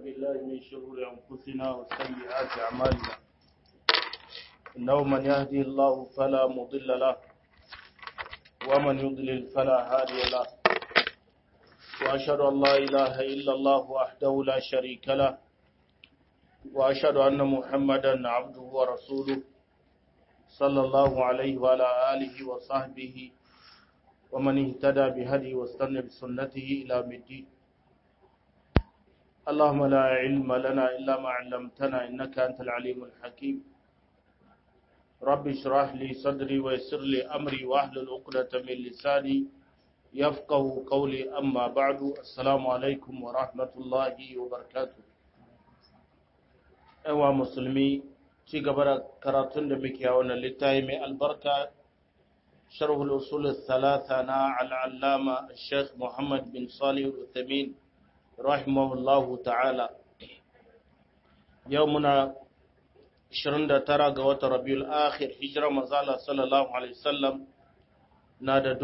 بالله من شرور أنفسنا وسيئات أعمالنا إنه من يهدي الله فلا مضل له ومن يضلل فلا هادي له وأشهد أن لا إله إلا الله وحده لا شريك له وأشهد أن محمدا عبده ورسوله صلى الله عليه وعلى آله وصحبه ومن اهتدى بهدي واستنى بسنته إلى الدين اللهم لا علم لنا إلا ما علمتنا إنك أنت العليم الحكيم رب اشرح لي صدري ويسر لي أمري واحلل عقدة من لساني يفقه قولي أما بعد السلام عليكم ورحمة الله وبركاته أيها مسلمي ci gaba da karatun da muke a wannan littafi mai albarka sharhul usul thalatha na al'allama Sheikh Muhammad bin Salih al-Uthamin rahimahullahu ta'ala yau muna 29 ga watan Rabiul Akhir hijira manzala sallallahu alaihi wasallam na da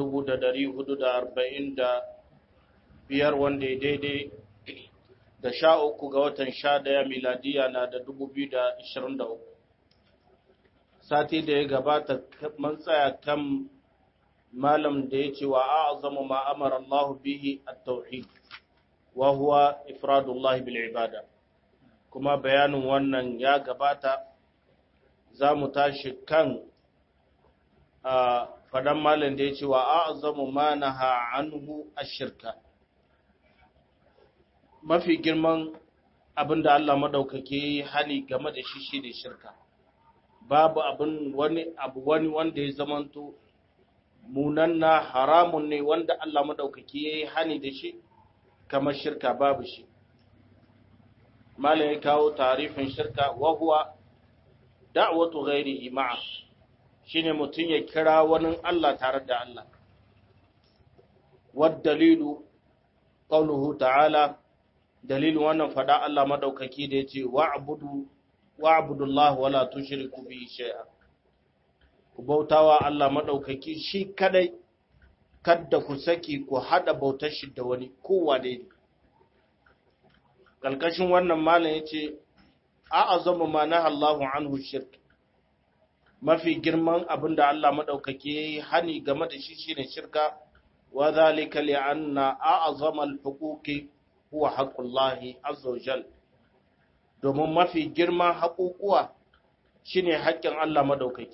1445 wanda ya daidai da sha uku ga watan sha daya miladiya na da 2023 sati da ya gabata man tsaya kan malam da ya ce wa a'azamu ma amara Allah bihi at-tauhid wa huwa ifradullah bil ibada kuma bayanin wannan ya gabata za mu tashi kan a fadan malam da ya ce wa a'azamu ma naha anhu ash-shirka mafi girman abinda Allah madaukake hani game da shi shi da shirka babu abin wani abu wani wanda ya zamanto munanna haramun ne wanda Allah madaukaki yayi hani da shi kamar shirka babu shi malai kawo tarifin shirka wa huwa da'watu ghairihi ma'a shine mutun ya kira wani Allah tare da Allah wad dalilu qawluhu ta'ala dalilin wannan fada Allah madaukaki da yace wa'budu wa'budu Allah wala tushriku bihi shay'a ku bautawa Allah madaukaki shi kadai kadda ku saki ku hada bautar shi da wani kowa da ne kalkashin wannan malam yace a azamu ma na Allahu anhu shirk mafi girman abinda Allah madaukaki yayi hani game da shi shine shirka wa zalika li anna a'zama al-huquqi huwa haqqullahi azza wa jalla domin mafi girman haƙuƙuwa shi ne haƙƙin Allah madaukaki.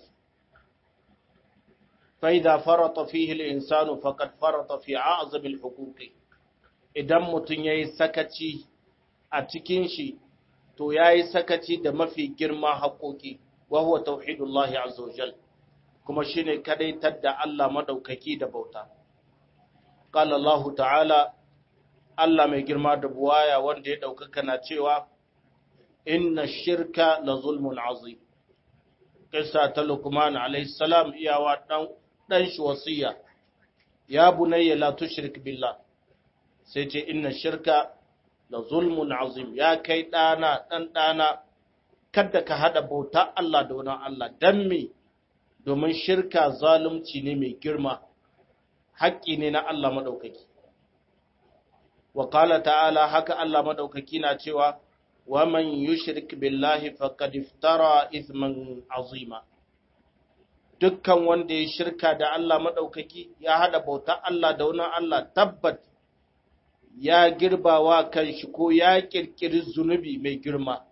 Faida farata fihi al'insanu faƙad farata fi azabil hukuki, idan mutum ya yi sakaci a cikin shi, to ya yi sakaci da mafi girman haƙoƙi, wahuwa tauhidullahi azawajal, kuma shi ne kadaitar da Allah madaukaki da bauta. Ƙala Allah ta'ala, Allah mai girma da buwaya wanda ya ɗaukaka na cewa, inna shirka la zulmun azim kissa ta lukman alayhi salam iyawa dan dan shi wasiya ya bunayya la tushrik billah sai ce inna shirka la zulmun azim ya kai dana dan dana kada ka hada bauta Allah da wani Allah dan me domin shirka zalunci ne mai girma haƙƙi ne na Allah madaukaki wa qala ta'ala haka Allah madaukaki na cewa ومن يشرك بالله فقد افترى اثما عظيما dukkan wanda ya shirka da Allah maɗaukaki ya haɗa bauta Allah da wani Allah tabbat ya girbawa kan shi ko ya ƙirƙiri zunubi mai girma.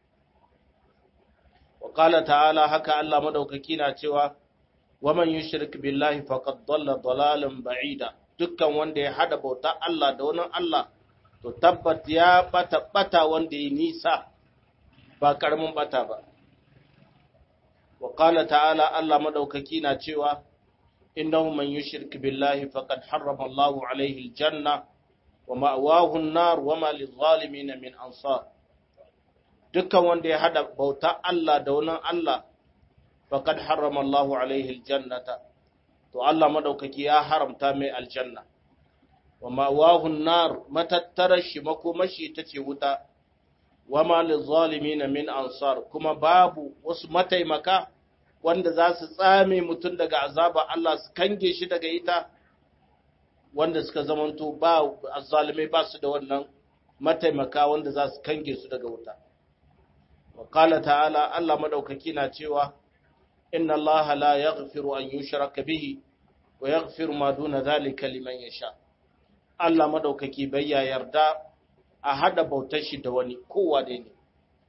Wa ƙala ta'ala haka Allah maɗaukaki na cewa, Waman yi shirk billahi faqad dalla dalalan ba'ida dukkan wanda ya haɗa bauta Allah da wani Allah to tabbat ya bata bata wanda ya nisa ba karamin bata ba wa qala ta'ala Allah madaukaki na cewa innahu man yushrik billahi faqad harrama Allahu alayhi aljanna wa ma'wahu an-nar wa ma lidh-dhalimin min ansar dukkan wanda ya hada bauta Allah da wani Allah faqad harrama Allahu alayhi aljannata to Allah madaukaki ya haramta mai aljanna wa ma'awahun nar matattarar shi makomashi ta ce wuta wa malin zalimi na min ansar kuma babu wasu mataimaka wanda za su tsame mutum daga azaba Allah su kange shi daga ita wanda suka zamanto ba azzalimai ba su da wannan mataimaka wanda za su kange su daga wuta wa qala ta'ala Allah madaukaki na cewa inna Allah la yaghfiru an yushraka bihi wa yaghfiru ma duna dhalika liman yasha Allah madaukaki bai ya yarda a hada bautar shi da wani kowa da ne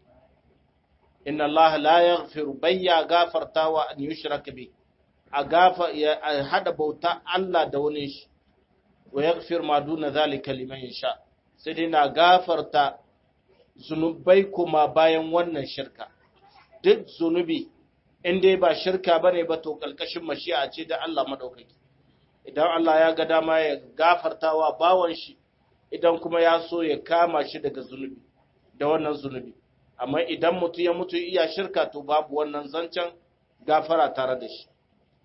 inna Allah la yaghfiru bai ya gafartawa an yushraka bihi a gafa a hada bauta Allah da wani shi wa yaghfir ma duna zalika liman yasha sai dai na gafarta zunubai kuma bayan wannan shirka duk zunubi in dai ba shirka bane ba to kalkashin mashi'a ce da Allah madaukaki idan Allah ya ga dama ya gafartawa bawan shi idan kuma ya so ya kama shi daga zunubi da wannan zunubi amma idan mutu ya mutu iya shirka to babu wannan zancen gafara tare da shi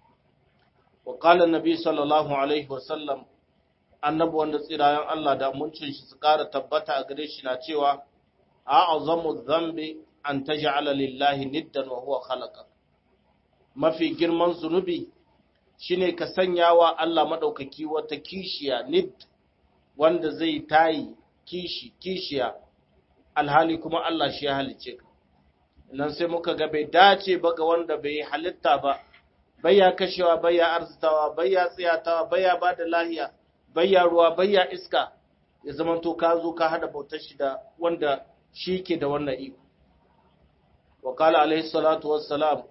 وقال النبي صلى الله عليه وسلم annabi wanda tsirayen Allah da muncin shi su ƙara tabbata a gare shi na cewa a'azamu dhanbi an taj'ala lillahi niddan wa huwa khalaqa mafi girman zunubi shine ka sanya wa Allah madaukaki wata kishiya nid wanda zai tayi kishi kishiya alhali kuma Allah shi ya halice ka nan sai muka ga bai dace ba ga wanda bai halitta ba bayya kashewa bayya arzitawa bayya tsiyatawa bayya ba da lahiya bayya ruwa bayya iska ya zama to ka zo ka hada bautar shi da wanda shi ke da wannan iko wa kala alaihi salatu wassalam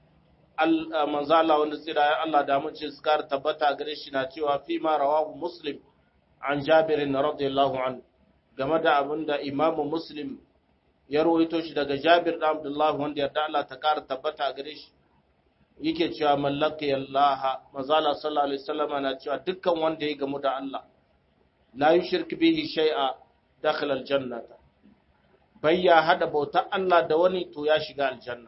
manzo Allah wanda tsira Allah da mun ce suka tabbata gare shi na cewa fi ma rawahu muslim an jabir radiyallahu an game da abinda imamu muslim ya rawaito shi daga jabir da abdullahi wanda yarda Allah ta kara tabbata gare shi yake cewa mallaka yallaha mazala sallallahu alaihi wasallam na cewa dukkan wanda ya gamu da Allah la yushrik bihi shay'a dakhala aljannata bayya hada bauta Allah da wani to ya shiga aljanna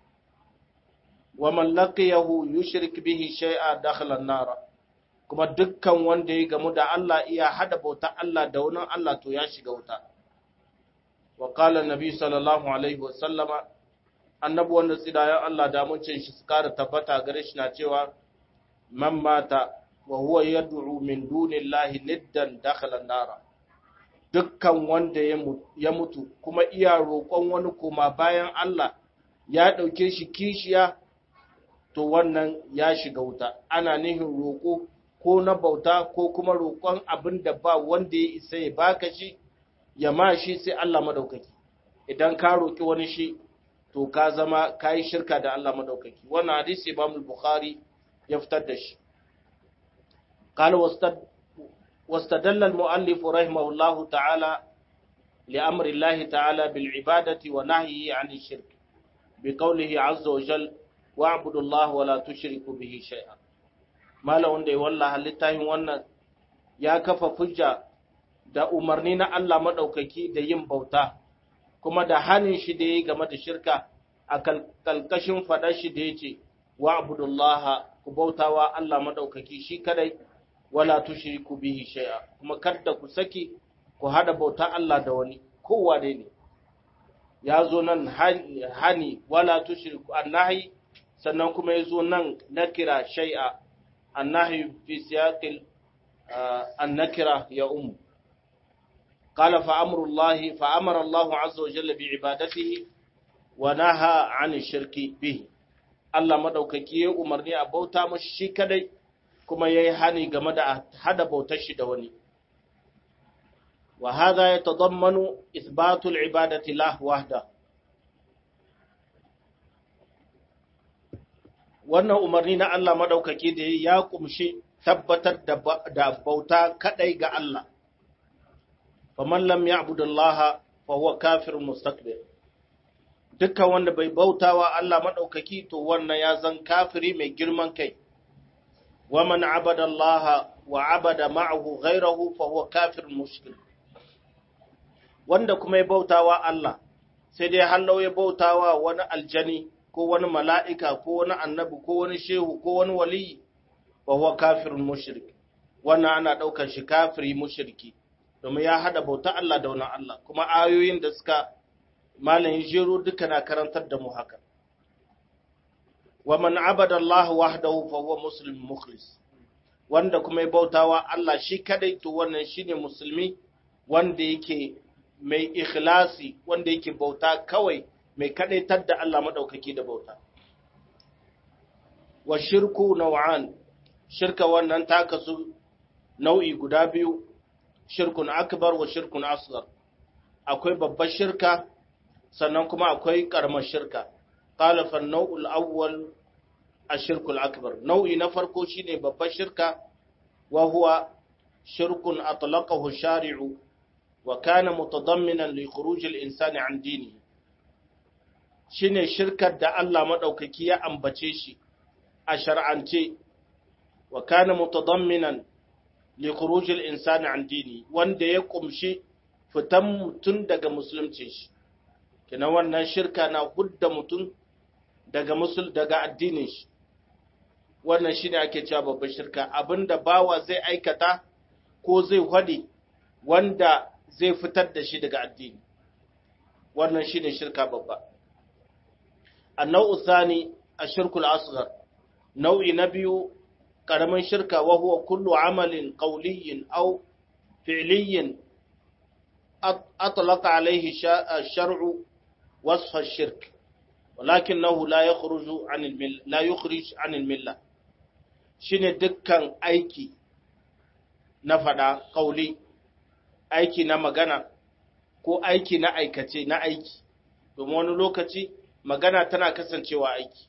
wa man laqiyahu yushrik bihi shay'a dakhala an-nar kuma dukkan wanda ya gamu da Allah iya hada bauta Allah da wani Allah to ya shiga wuta wa qala an-nabi sallallahu alaihi wasallama annabi wanda tsidayen Allah da mun shi su kara tabbata gare shi na cewa man mata wa huwa yad'u min dunillahi niddan dakhala an-nar dukkan wanda ya mutu kuma iya roƙon wani kuma bayan Allah ya ɗauke shi kishiya to wannan ya shiga wuta ana nihin roƙo ko na bauta ko kuma roƙon abin da ba wanda ya isa ya baka shi ya ma shi sai Allah madaukaki idan ka roƙi wani shi to ka zama ka yi shirka da Allah madaukaki wannan hadisi Imam Bukhari ya fitar da shi قال واستدل المؤلف رحمه الله تعالى لأمر الله تعالى بالعبادة ونهيه عن الشرك بقوله عز وجل واعبدوا الله ولا تشركوا به شيئا ما لو wanda wallahi littafin wannan ya kafa hujja da umarni na Allah madaukaki da yin bauta kuma da hanin shi da yayi game da shirka a kalkashin fadar shi da yace wa'budullaha ku bautawa Allah madaukaki shi kadai wala tushriku bihi shay'a kuma kada ku saki ku hada bauta Allah da wani kowa dai ne ya zo nan hani wala tushriku annahi sannan kuma ya zo nan nakira shay'a annahi fi siyaqil annakira ya um قال فأمر الله فأمر الله عز وجل بعبادته ونهى عن الشرك به Allah madaukaki ya umarni a bauta mashi shi kadai kuma ya yi hani game da hada bautar shi da wani. Wa haza ya tazammanu isbatul ibadati lah wahda. Wannan umarni na Allah madaukaki da ya kumshi tabbatar da bauta kadai ga Allah. Faman lam ya'budullaha fa huwa kafirun mustakbir. Dukkan wanda bai bautawa Allah madaukaki to wannan ya zan kafiri mai girman kai. ومن عبد الله وعبد معه غيره فهو كافر مشرك wanda kuma ya bautawa Allah sai dai hallau ya bautawa wani aljani ko wani mala'ika ko wani annabi ko wani shehu ko wani waliyi wa huwa kafirun mushrik wannan ana daukar shi kafiri mushriki domin ya hada bauta Allah da wani Allah kuma ayoyin da suka malamin jero duka na karantar da mu haka wa man abada Allah wahdahu fa huwa muslim mukhlis wanda kuma ya bautawa Allah shi kadai to wannan shine musulmi wanda yake mai ikhlasi wanda yake bauta kawai mai kadaitar da Allah madaukaki da bauta wa shirku naw'an shirka wannan ta kasu nau'i guda biyu shirkun akbar wa shirkun asghar akwai babbar shirka sannan kuma akwai karamar shirka qala fa an-naw'ul awwal ash-shirku al-akbar nau'i na farko shine babbar shirka wa huwa shirkun atlaqahu shari'u wa kana mutadamminan li khuruj al-insani an dinihi shine shirkar da Allah madaukaki ya ambace shi a shar'ance wa kana mutadamminan li khuruj al-insani an dini wanda ya kumshi fitan mutun daga musulunci shi kina wannan shirka na hudda mutun daga musul daga addinin shi wannan shine ake cewa babban shirka abinda bawa zai aikata ko zai hadi wanda zai fitar da shi daga addini wannan shine shirka babba annau thani ashirku al-asghar nau'i na biyu karamin shirka wa huwa kullu amalin qawliyyin aw fi'liyyin atlaqa alayhi ash-shar'u wasf ash-shirk walakinahu la yakhruju 'an al-mill la yukhrij 'an al-milla shine dukkan aiki na fada qawli aiki na magana ko aiki na aikace na aiki domin wani lokaci magana tana kasancewa aiki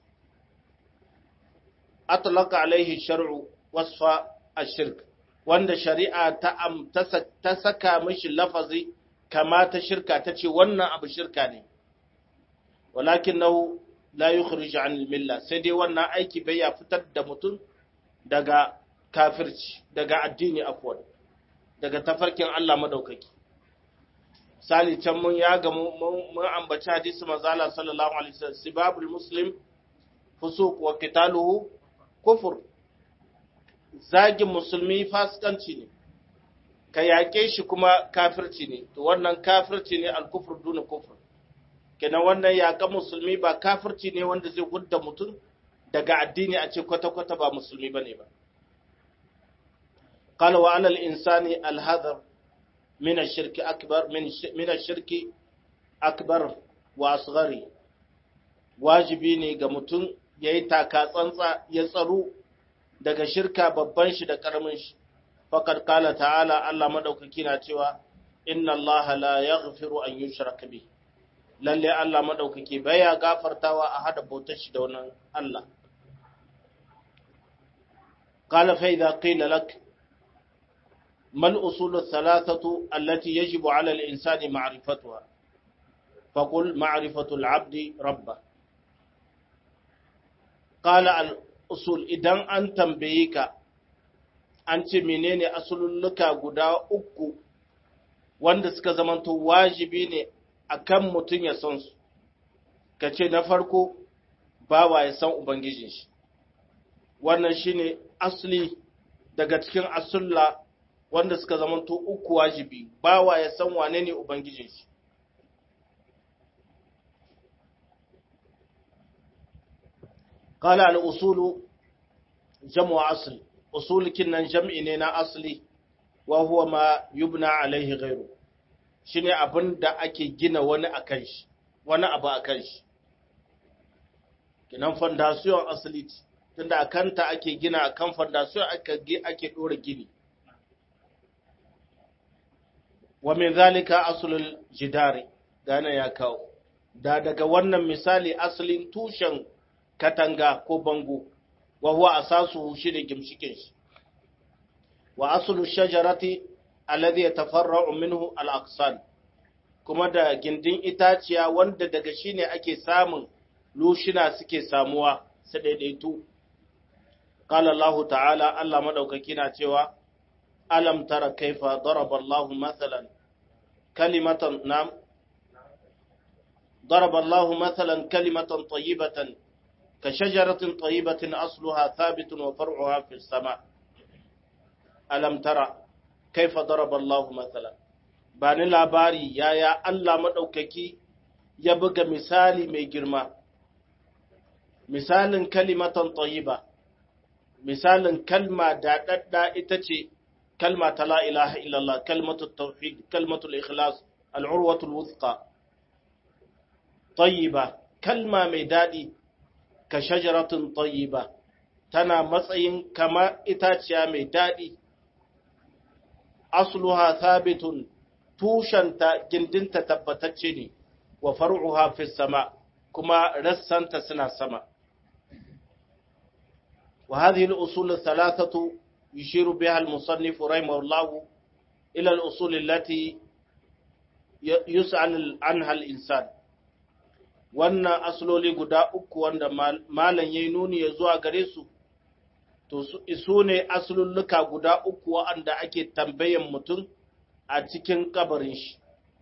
atlaka alaihi shar'u wasfa ashirk wanda shari'a ta am ta saka mishi lafazi kama ta shirka ta ce wannan abu shirka ne walakin nahu la yukhrij an milla sai dai wannan aiki bai ya fitar da mutum daga kafirci daga addini afwan daga tafarkin Allah madaukaki sali can mun ya ga mun ambaci hadisi manzo Allah sallallahu alaihi wasallam sibabul muslim fusuq wa qitaluhu kufur zagin musulmi fasikanci ne ka yaƙe shi kuma kafirci ne to wannan kafirci ne alkufur duna kufur kenan wannan yaƙa musulmi ba kafirci ne wanda zai gudda mutum daga addini a ce kwata-kwata ba musulmi bane ba قال وعلى الإنسان الهذر من الشرك أكبر من من الشرك أكبر وأصغر wajibi ne ga mutum ya yi taka tsantsa ya tsaro daga shirka babban shi da ƙaramin shi faƙar kala ta'ala Allah maɗaukaki na cewa inna Allah la yaghfiru an yushraka bi lalle Allah maɗaukaki baya gafartawa a hada bautar shi da wannan Allah qala fa idza qila lak mal usul thalathatu allati yajibu ala al-insani ma'rifatuha faqul ma'rifatu al-'abdi rabbah Kala al'usul idan an tambaye ka, an ce menene asululluka guda uku wanda suka zamanto wajibi ne a kan mutum ya san su, ka ce na farko bawa ya san Ubangijin shi. Wannan shi ne asali daga cikin asulla wanda suka zamanto uku wajibi, bawa ya san wane ne Ubangijin shi. قال الأصول جمع أصل أصول كنا جمع نينا أصلي وهو ما يبنى عليه غيره shine abin da ake gina wani a kan shi wani abu a kan shi kinan fondasiyon asali tunda a kanta ake gina a kan fondasiyon ake ɗora gini wa min zalika asulul jidari gane ya kawo da daga wannan misali asalin tushen katanga ko bango wa huwa asasu shine gimshikin shi wa aslu shajarati alladhi yatafarra'u minhu al-aqsan kuma da gindin itaciya wanda daga shine ake samun lushina suke samuwa su daidaitu qala Allah ta'ala Allah madaukaki na cewa alam tara kaifa daraba Allah mathalan kalimatan nam ضرب الله مثلا كلمة طيبة كشجرة طيبة أصلها ثابت وفرعها في السماء ألم ترى كيف ضرب الله مثلا بان labari yaya Allah maɗaukaki ya buga misali mai girma misalin kalimatan tayyiba misalin kalma daɗaɗɗa ita ce kalma ta la ilaha illallah kalmatul tauhid kalmatul ikhlas al'urwatul wuthqa tayyiba kalma mai daɗi ka shajaratun tayyiba tana matsayin kama itaciya mai daɗi asluha thabitun tushenta gindinta tabbatacce ne wa far'uha fi sama kuma rassanta suna sama wa hadhihi al-usul ath-thalathatu yushiru biha al-musannif rahimahullah ila al-usul allati yus'al anha al-insan wannan asloli guda uku wanda malan yayi nuni ya zuwa gare su to su ne asululluka guda uku wanda ake tambayan mutum a cikin kabarin shi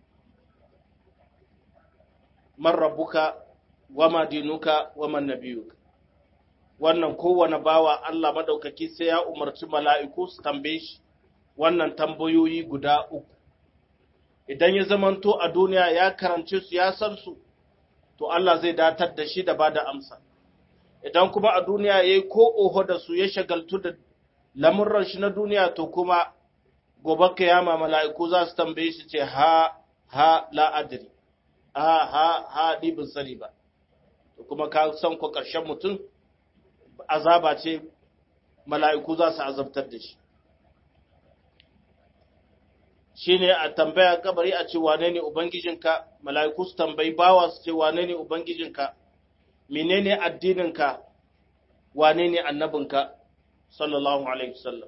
man rabbuka wa ma dinuka wa man nabiyuka wannan kowane bawa Allah madaukaki sai ya umarci mala'iku su tambaye shi wannan tambayoyi guda uku idan ya zamanto a duniya ya karance su ya san su to Allah zai datar da shi da bada amsa idan kuma a duniya yayi ko oho da su ya shagaltu da lamurran shi na duniya to kuma gobe kiyama mala'iku za su tambaye shi ce ha ha la adri ha ha ha ni bin sani ba to kuma ka san ko ƙarshen mutum azaba ce mala'iku za su azabtar da shi shine a tambaya kabari a ce wane ne ubangijinka mala'iku su tambayi bawa su ce wane ne ubangijinka menene addininka wane ne annabinka sallallahu alaihi wasallam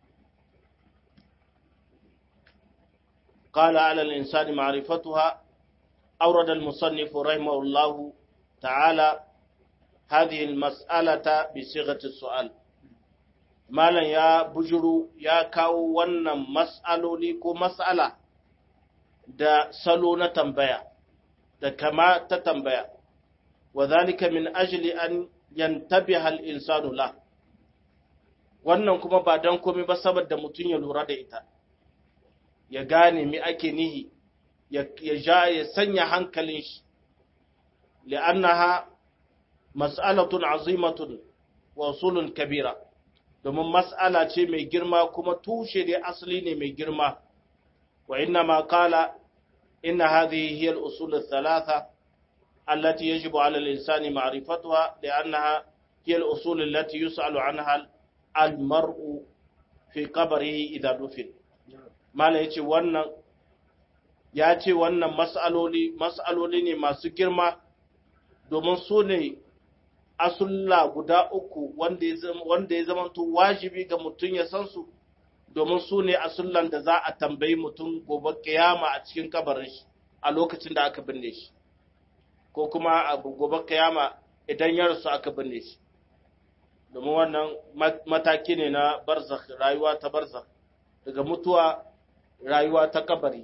قال على الإنسان معرفتها أورد المصنف رحمه الله تعالى هذه المسألة بصيغة السؤال مالا يا بجرو يا كاو ونن مسألة لكو مسألة دا سلو تنبيا دا كما تتنبيا وذلك من أجل أن ينتبه الإنسان له wannan kuma ba don komai ba saboda mutum ya lura da ita ya gane mi ake nihi ya ja ya sanya hankalin shi li'annaha mas'alatun azimatun wa usulun kabira domin mas'ala ce mai girma kuma tushe da asali ne mai girma wa inna ma qala inna hadhihi hiya al-usul ath-thalatha allati yajibu 'ala al-insani ma'rifatuha li'annaha hiya al-usul allati yus'alu 'anha al-mar'u fi qabrihi idha dufin mala ya ce wannan ya ce wannan mas'aloli mas'aloli ne masu girma domin su ne asulla guda uku wanda ya zama to wajibi ga mutum ya san su domin su ne asullan da za a tambayi mutum gobe kiyama a cikin kabarin shi a lokacin da aka binne shi ko kuma a gobe kiyama idan ya rasu aka binne shi domin wannan mataki ne na barzakh rayuwa ta barzakh daga mutuwa rayuwa ta kabari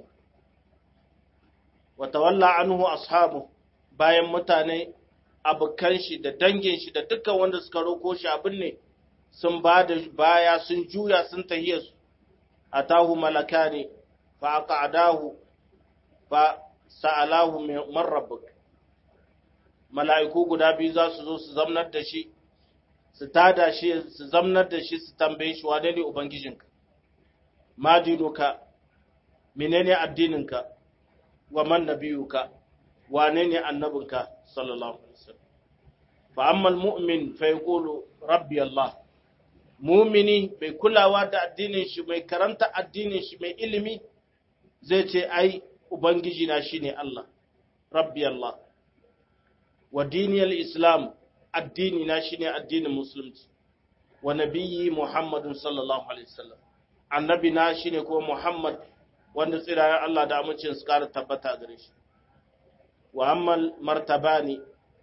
wata walla anhu ashabu bayan mutane abokan shi da dangin shi da dukkan wanda suka roko shi abin ne sun ba da baya sun juya sun tahiya su atahu malakani fa aqadahu fa sa'alahu man rabbuk mala'iku guda biyu za su zo su zamnar da shi su tada shi su zamnar da shi su tambaye shi wane ne ubangijinka ma dinuka menene addininka wa man nabiyuka wane ne annabinka sallallahu alaihi wasallam fa amma almu'min fa yaqulu rabbi allah mu'mini bai kulawa da addinin shi mai karanta addinin shi mai ilimi zai ce ai ubangiji na shine allah rabbi allah wa diniyal islam addini na shine addinin musulunci wa nabiyyi muhammadun sallallahu alaihi wasallam annabi na shine kuma muhammad wanda tsirayen Allah da amincin su ƙara tabbata gare shi wa amma martabani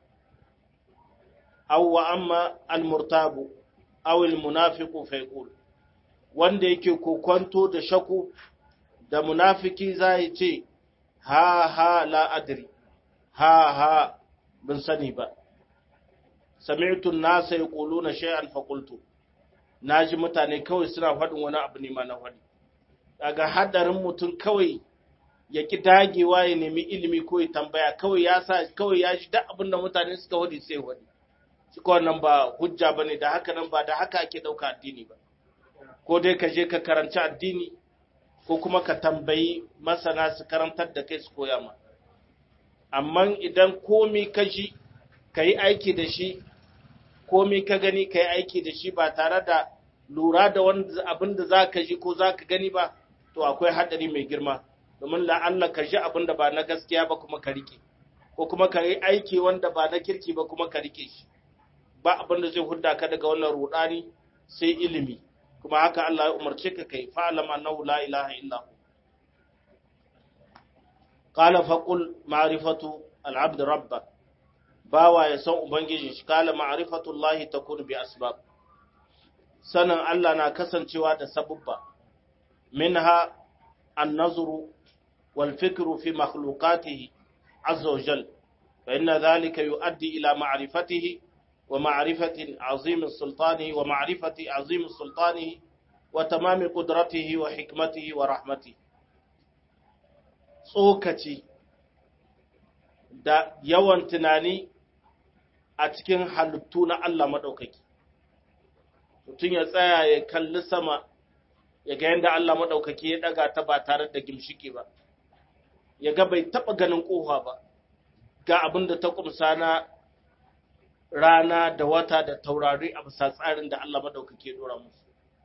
aw wa amma al-murtabu aw al-munafiqu fa yaqul wanda yake kokonto da shaku da munafiki zai ce ha ha la adri ha ha bin sani ba sami'tu an-nasa yaquluna shay'an fa qultu naji mutane kawai suna faɗin wani abu ne ma na faɗi daga hadarin mutum kawai ya ki dagewa ya nemi ilimi ko ya tambaya kawai ya sa kawai ya ji duk abin da mutane suka wadi sai wadi shi ko wannan ba hujja bane da haka nan ba da haka ake dauka addini ba ko dai ka je ka karanci addini ko kuma ka tambayi masana su karantar da kai su koya ma amma idan komi ka ji ka yi aiki da shi komi ka gani ka yi aiki da shi ba tare da lura da abin da za ka ji ko za ka gani ba to akwai haɗari mai girma domin la'alla ka ji abin da ba na gaskiya ba kuma ka rike ko kuma ka yi aiki wanda ba na kirki ba kuma ka rike shi ba abin da zai hudda ka daga wannan rudani sai ilimi kuma haka Allah ya umarce ka kai fa'alam annahu la ilaha illa hu qala faqul ma'rifatu al-'abd rabba bawa ya san ubangiji shi qala ma'rifatu Allah takunu bi asbab sanan Allah na kasancewa da sabubba minha an-nazru wal fikru fi makhluqatihi azza wa jal fa inna dhalika yuaddi ila ma'rifatihi ومعرفة عظيم سلطانه ومعرفة عظيم سلطانه وتمام قدرته وحكمته ورحمته tsokaci da yawan tunani a cikin halittu na Allah maɗaukaki. Mutum ya tsaya ya kalli sama ya ga yadda Allah maɗaukaki ya ɗaga ta ba tare da gimshiki ba, ya ga bai taɓa ganin ƙofa ba, ga abin da ta ƙumsa na rana da wata da taurari a bisa tsarin da Allah maɗaukake dora musu.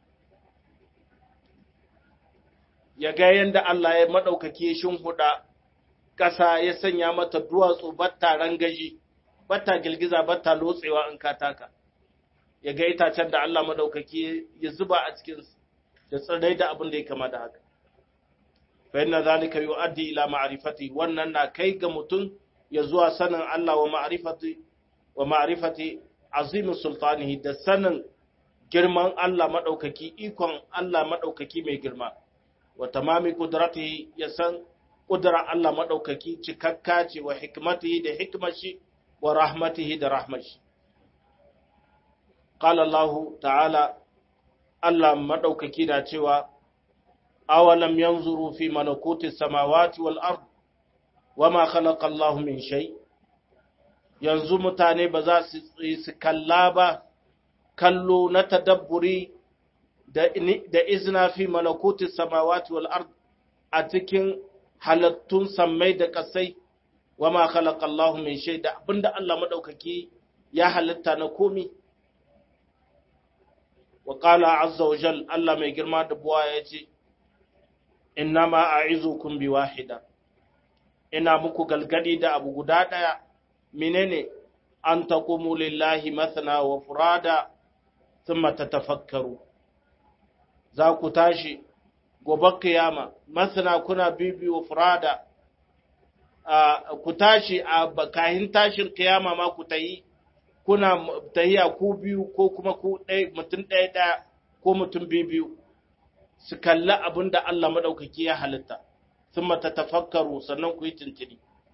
Ya ga yadda Allah ya maɗaukake huda ƙasa ya sanya mata duwatsu batta rangaji, batta girgiza batta lotsewa in kataka. Ya ga itacen da Allah maɗaukake ya zuba a cikin da tsirrai da abin da ya kama da haka. Fa yana zalika yu'addi ila ma'rifati wannan na kai ga mutum ya zuwa sanin Allah wa ma'rifati wa ma'rifati azimin sultanihi da sanin girman Allah maɗaukaki ikon Allah maɗaukaki mai girma wa tamami kudratihi ya san kudura Allah maɗaukaki cikakka ce wa hikmatihi da hikmashi wa rahmatihi da rahmashi qala Allah ta'ala Allah maɗaukaki na cewa awalam yanzuru fi malakuti samawati wal ard wama khalaqa Allah min shay' yanzu mutane ba za su su kalla ba kallo na tadabburi da izina fi malakuti samawati wal ard a cikin halattun sammai da kasai wa ma khalaqa Allahu min shay da abinda Allah madaukaki ya halitta na komi wa qala azza wa jal Allah mai girma da buwa yace innama a'izukum bi wahida ina muku galgadi da abu guda daya menene an taqumu lillahi mathna wa furada thumma tatafakkaru za ku tashi gobe kiyama mathna kuna bibi wa furada ku tashi a bakahin tashin kiyama ma ku tayi kuna tahiya ku biyu ko kuma ku ɗaya mutum ɗaya ɗaya ko mutum biyu biyu su kalli abin da Allah maɗaukaki ya halitta thumma tatafakkaru sannan ku yi tuntuni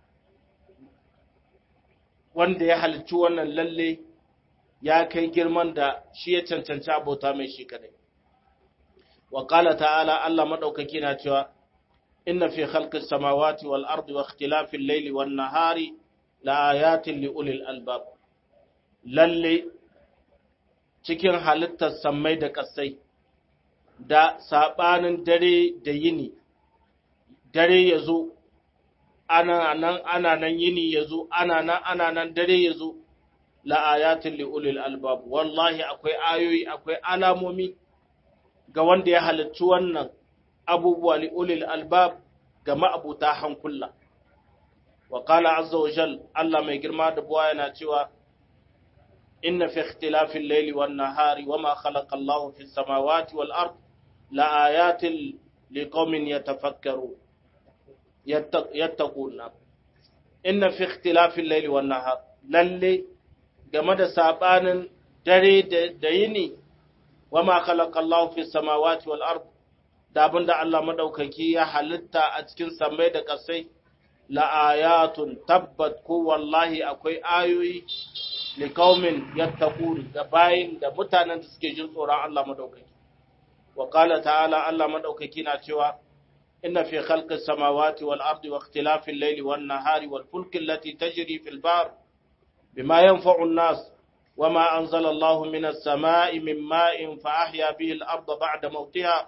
wanda ya halicci wannan lalle ya kai girman da shi ya cancanci abota mai shi kadai. Wa ƙala ta'ala Allah maɗaukaki na cewa, Inna fi khalqis samawati wal ardi wa ikhtilafil laili wan nahari la ayatin li ulil albab. Lalle cikin halittar sammai da ƙasai da saɓanin dare da yini, dare ya zo ana nan ana nan yini ya zo ana nan ana nan dare ya zo la'ayatin li'ulil albab wallahi akwai ayoyi akwai alamomi ga wanda ya halarci wannan abubuwa li'ulil albab ga ma'abuta hankula wa qala azza wa jal Allah mai girma da buwa yana cewa inna fi ikhtilafil layli wan nahari wama khalaqa Allahu fis samawati wal ard la'ayatin liqaumin yatafakkarun yattaquna inna fi ikhtilafil layli wan nahar lalle game da sabanin dare da yini wama khalaqa Allahu fis samawati wal ard da abinda Allah madaukaki ya halitta a cikin samai da kasai la ayatun tabbat ko wallahi akwai ayoyi li qaumin yattaqun da bayin da mutanen da suke jin tsoron Allah madaukaki wa qala ta'ala Allah madaukaki na cewa إن في خلق السماوات والأرض واختلاف الليل والنهار والفلك التي تجري في البحر بما ينفع الناس وما أنزل الله من السماء من ماء فأحيا به الأرض بعد موتها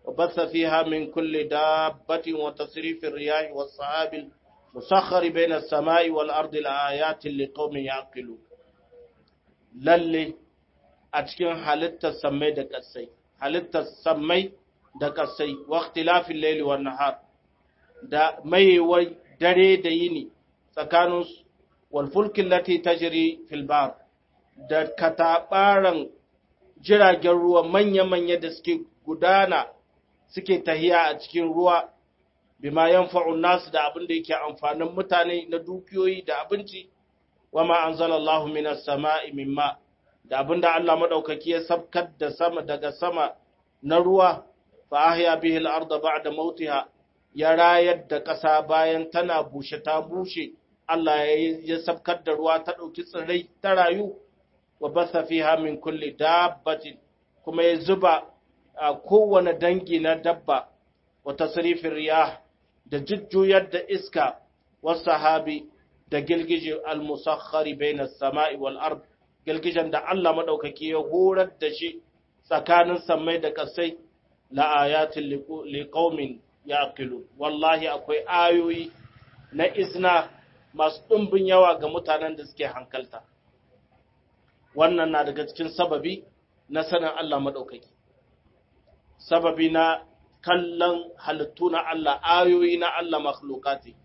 وبث فيها من كل دابة وتصريف الرياح والصحاب المسخر بين السماء والأرض الآيات لقوم يعقلون lalle a cikin halittar sammai da ƙasai, halittar sammai da ƙasai, waktilafin laili wa nahar, da maiwai dare da yini tsakanin walfulkin lati ta jiri filbar, da kataɓaran jiragen ruwa manya-manya da suke gudana suke tahiya a cikin ruwa, bima yanfa'un nasu da abin da yake amfanin mutane na dukiyoyi da abinci. wama anzalallahu minas sama'i mimma da abinda Allah madaukaki ya sabkar da sama daga sama na ruwa fa ahya bihi al-ardha ba'da mautiha ya rayar da ƙasa bayan tana bushe ta bushe Allah ya sabkar da ruwa ta ɗauki tsirrai ta rayu wa batha fiha min kulli dabbatin kuma ya zuba a kowane dangi na dabba wa tasrifin riyah da jujjuyar da iska wasu sahabi da gilgije al-musakhari bainas sama'i wal ard gilgijen da Allah madaukaki ya horar da shi tsakanin samai da kasai la ayatin liqaumin yaqilu wallahi akwai ayoyi na isna masu ɗumbin yawa ga mutanen da suke hankalta wannan na daga cikin sababi na sanin Allah madaukaki sababi na kallon halittu na Allah ayoyi na Allah makhlukati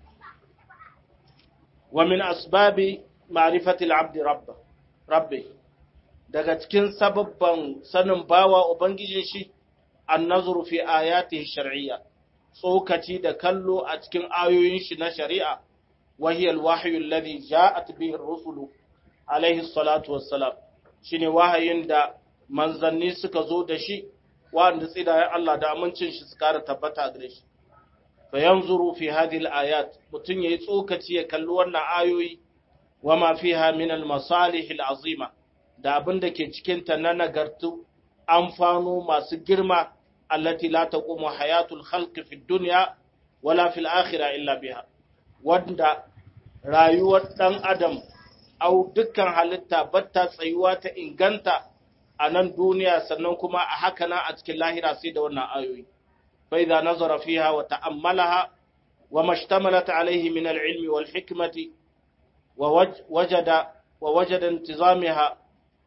ومن أسباب معرفة العبد ربه ربه daga cikin sababban sanin bawa ubangijin shi annazuru fi ayatihi shar'iyya tsokaci da kallo a cikin ayoyin shi na shari'a wahiya alwahyu alladhi ja'at bihi ar-rusulu alayhi salatu wassalam shine wahayin da manzanni suka zo da shi wanda tsidayen Allah da amincin shi su kara tabbata gare shi fayanzuru fi hadhihi al-ayat mutun yayi tsokaci ya kalli wannan ayoyi wama fiha min al-masalih al-azima da abin da ke cikin ta na nagartu amfano masu girma allati la taqumu hayatul khalqi fi dunya wala fil akhirah illa biha wanda rayuwar dan adam au dukkan halitta batta tsayuwa ta inganta a nan duniya sannan kuma a haka na a cikin lahira sai da wannan ayoyi فإذا نظر فيها وتأملها وما اشتملت عليه من العلم والحكمة ووجد ووجد انتظامها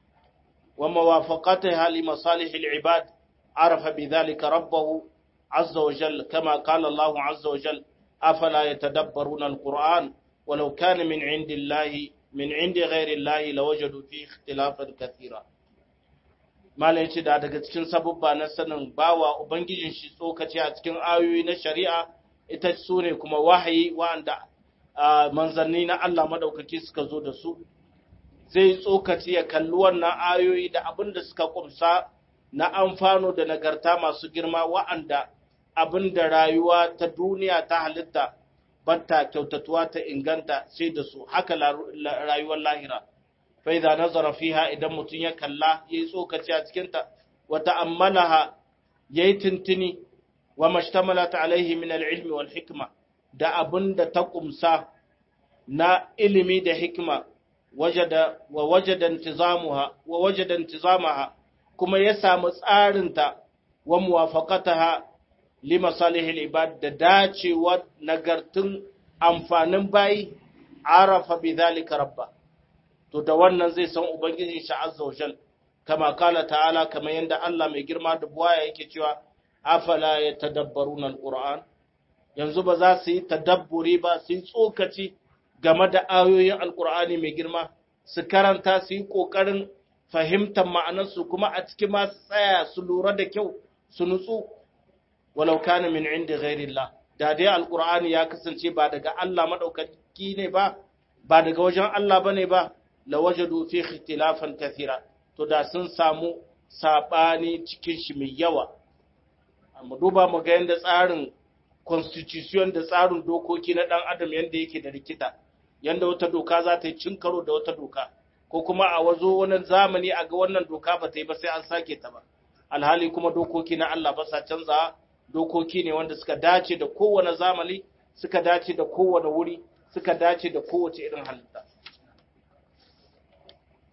وموافقتها لمصالح العباد عرف بذلك ربه عز وجل كما قال الله عز وجل أفلا يتدبرون القرآن ولو كان من عند الله من عند غير الله لوجدوا فيه اختلافا كثيرا Malam ya ce da daga cikin sabubba na sanin bawa Ubangijin shi tsokaci a cikin ayoyi na shari'a ita su ne kuma wahayi wa'anda manzanni na Allah maɗaukaki suka zo da su, zai tsokaci ya kalli wannan ayoyi da abin da suka kumsa na amfano da nagarta masu girma wa'anda abin da rayuwa ta duniya ta halitta batta kyautatuwa ta inganta sai da su haka rayuwar lahira. فإذا نظر فيها إذا متن يكلا يسوك تياتكنت وتأملها يتنتني وما اشتملت عليه من العلم والحكمة da abin da ta ƙumsa na ilimi da hikima wajada wa wajada intizamuha wa wajada intizamaha kuma ya samu tsarinta wa muwafaqataha li masalihil ibad da dacewa nagartun amfanin bayi arafa bi dhalika rabba to da wannan zai san ubangiji shi azza wa jal kama kala ta'ala kamar yanda Allah mai girma da buwaya yake cewa afala yatadabbaruna alquran yanzu ba za su yi tadabburi ba su yi tsokaci game da ayoyin alqur'ani mai girma su karanta su yi kokarin fahimtar ma'anarsu kuma a cikin ma tsaya su lura da kyau su nutsu walau kana min inda ghairillah da dai alqur'ani ya kasance ba daga Allah madaukaki ne ba ba daga wajen Allah bane ba lawajadu fi ikhtilafan kathira to da sun samu sabani cikin shi mai yawa amma duba mu ga yanda tsarin constitution da tsarin dokoki na dan adam yanda yake da rikita yanda wata doka za ta yi cin karo da wata doka ko kuma a wazo wani zamani a ga wannan doka ba ta yi ba sai an sake ta ba alhali kuma dokoki na Allah ba sa canza dokoki ne wanda suka dace da kowane zamani suka dace da kowane wuri suka dace da kowace irin halitta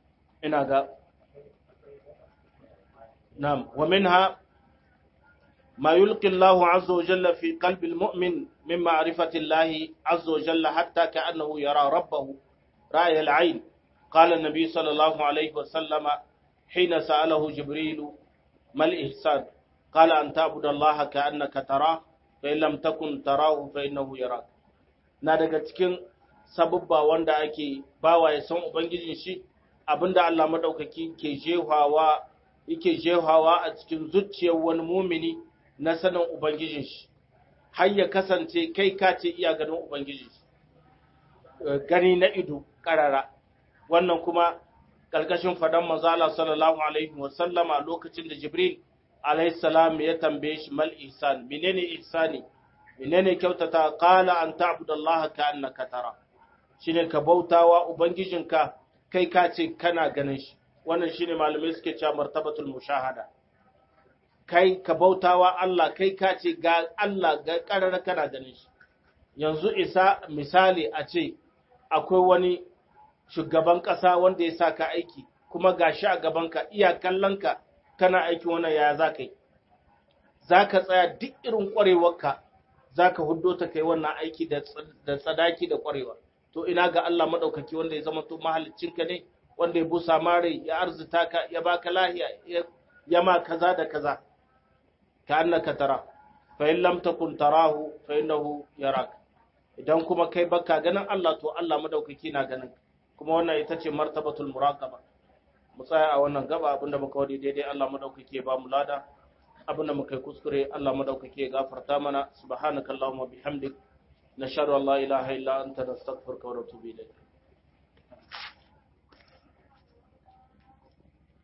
ina ga nam wa minha ما يلقي الله عز وجل في قلب المؤمن من معرفة الله عز وجل حتى كأنه يرى ربه رأي العين قال النبي صلى الله عليه وسلم حين سأله جبريل ما الإحسان قال أن تعبد الله كأنك تراه فإن لم تكن تراه فإنه يراك na daga cikin sabubba wanda ake bawa ya san ubangijin shi abinda Allah madaukaki ke jehawa yake jehawa a cikin zuciyar wani mumini na sanin ubangijin shi har ya kasance kai ka ce iya ganin ubangijin shi gani na ido karara wannan kuma ƙarƙashin fadan manzo Allah sallallahu alaihi wa sallama lokacin da Jibril alaihi salam ya tambaye shi mal ihsan menene ihsani menene kyautata qala an ta'budallaha ka'annaka tara shine ka bautawa ubangijinka kai ka ce kana ganin shi wannan shine malamai suke cewa martabatul mushahada kai ka bautawa Allah kai ka ce ga Allah ga karar kana ganin shi yanzu isa misali a ce akwai wani shugaban ƙasa wanda ya sa ka aiki kuma ga shi a gabanka iya kallonka kana aiki wannan yaya za ka yi za ka tsaya duk irin ƙwarewarka za ka huddo ta kai wannan aiki da tsadaki da ƙwarewa to ina ga Allah maɗaukaki wanda ya zama to mahaliccinka ne wanda ya busa mare ya arzita ka ya baka lahiya ya ma kaza da kaza ka annaka tara fa in lam takun tarahu fa innahu yaraka idan kuma kai baka ganin Allah to Allah madaukaki na ganin kuma wannan ita ce martabatul muraqaba mu tsaya a wannan gaba abinda muka wadi daidai Allah madaukaki ya ba mu lada abinda muka yi kuskure Allah madaukaki ya gafarta mana subhanakallahumma bihamdik nashhadu an la ilaha illa anta nastaghfiruka wa natubu ilayk